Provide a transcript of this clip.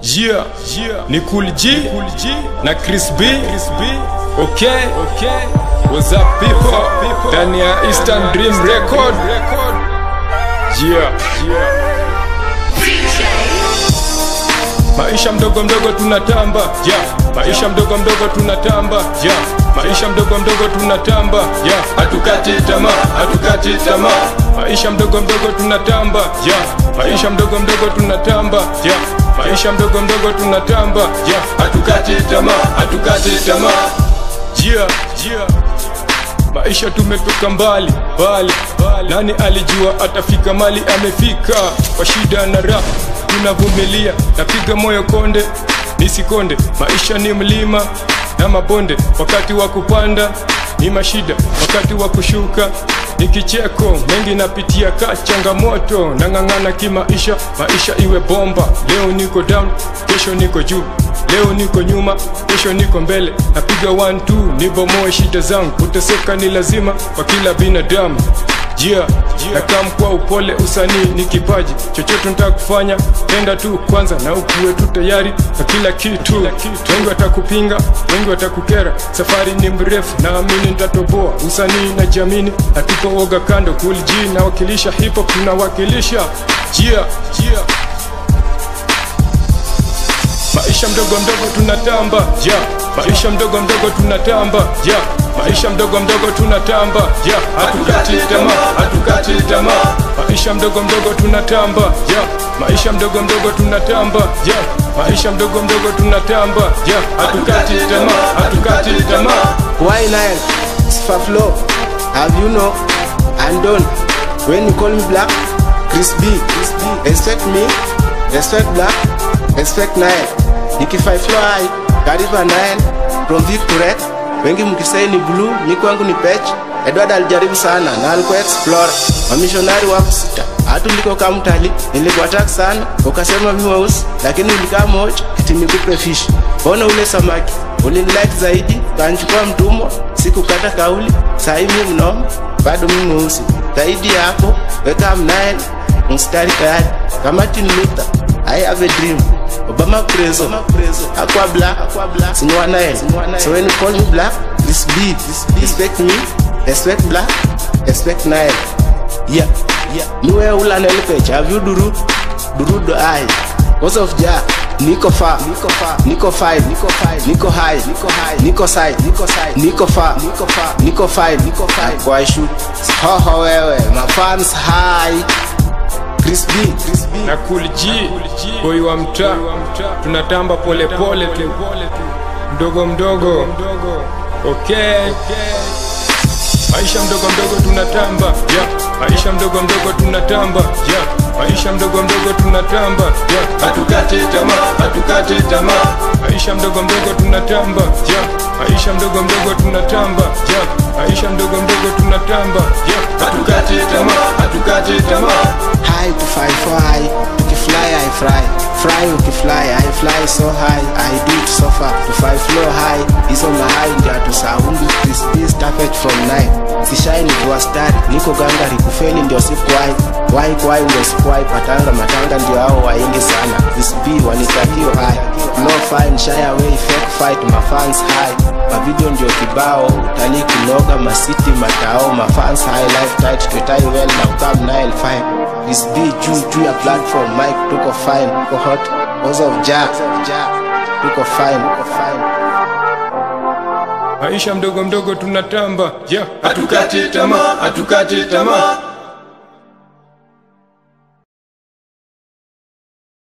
Yeah, yeah. Ni Cool G, cool G. na Chris B. Chris B. Okay, okay. What's up people? Ndani ya Eastern Dream Record. Yeah, yeah. Maisha mdogo mdogo tunatamba, yeah. Maisha mdogo mdogo tunatamba, yeah. Maisha mdogo mdogo tunatamba, yeah. Hatukati tamaa, hatukati tamaa. Maisha mdogo mdogo tunatamba, yeah. Maisha mdogo mdogo tunatamba, yeah. Maisha mdogo mdogo tunatamba, yeah. Hatukati tamaa, hatukati tamaa. Yeah, yeah. Maisha tumetoka mbali mbali, mbali. Nani alijua atafika mali amefika? Kwa shida na raha tunavumilia, napiga moyo konde nisikonde. Maisha ni mlima na mabonde, wakati wa kupanda ni mashida, wakati wa kushuka ni kicheko. Mengi napitia ka changamoto, nang'ang'ana kimaisha, maisha iwe bomba. Leo niko down, kesho niko juu Leo niko nyuma, kesho niko mbele, napiga one two, nibomoe shida zangu. Kuteseka ni lazima kwa kila binadamu. Jia, yeah, nakam kwa upole, usanii ni kipaji. Chochote nataka kufanya, tenda tu kwanza na ukuwe tu tayari na kila kitu. Wengi watakupinga, wengi watakukera, safari ni mrefu, naamini nitatoboa. Usanii na jamini, hatupo woga kando. Cool G nawakilisha hip hop, tunawakilisha jia, yeah, yeah. Maisha mdogo mdogo tunatamba, yeah. Maisha mdogo mdogo tunatamba, yeah. Maisha mdogo mdogo tunatamba, yeah. Hatukati tamaa, hatukati tamaa. Maisha mdogo mdogo tunatamba, yeah. Maisha mdogo mdogo tunatamba, yeah. Maisha mdogo mdogo tunatamba, yeah. Hatukati tamaa, hatukati tamaa. Why Nile? Sifa flow. Have you know? I'm done. When you call me black, Chris B. Respect me, respect black, respect Nile. Nikifai flow high, karibu Nile. From Victory, wengi mkisai ni blue, mi kwangu ni patch. Edward alijaribu sana na alikuwa explore. Mamishonari wako sita. Hatu liko kama mtali, nilikuattack sana, ukasema mi weusi, lakini ulikaa moja, eti nikupe fish. Mbona ule samaki? Ulinilike zaidi, kanchukua mtumwa, sikukata kauli, sahi mi mnoma, bado mi mweusi. Zaidi ya hapo, weka mnael, mstari tayari, kama Martin Luther, I have a dream. Obama preso, aqua black, sinywa Nile. So when you call me black, this be, respect me, respect black, respect Nile. Yeah, yeah. Niwe ula Nile page, have you duru, duru do I. Cause of ja, niko fa, niko fa, niko five, niko five, niko high, niko high, niko side, niko side, niko fa, niko fa, niko five, niko five. Kwa shoot, ho ho wewe, my fans high. Chris B, Chris B. na Cool G, boy wa mtaa, tunatamba pole pole tu, mdogo mdogo, okay. Maisha mdogo mdogo tunatamba, yeah. Maisha mdogo mdogo tunatamba, yeah. Maisha mdogo mdogo tunatamba, yeah. Hatukati tamaa, hatukati tamaa. Maisha mdogo mdogo tunatamba, yeah. Maisha mdogo mdogo tunatamba, yeah. Maisha mdogo mdogo tunatamba, yeah. Hatukati tamaa, hatukati tamaa. high to fly for high ukifly I fly fly ukifly I fly so high I do it so far to fly flow high hizo mahai ndio tusaundi crispy started from nine sishai nikuwa stari niko gangari kufeli ndio sikuwai wai kwai ndio sikuwai patanga matanga ndio hao waingi sana crispy wanitakio high no fine shy away fake fight my fans high mavideo ndio kibao utalii kunoga masiti matao mafans high life tight twetai well na ukam nile fine this be juu juu ya platform mike tuko fine tuko hot cause of ja tuko fine tuko fine Maisha mdogo mdogo tunatamba, yeah. Hatukati tamaa, hatukati tamaa.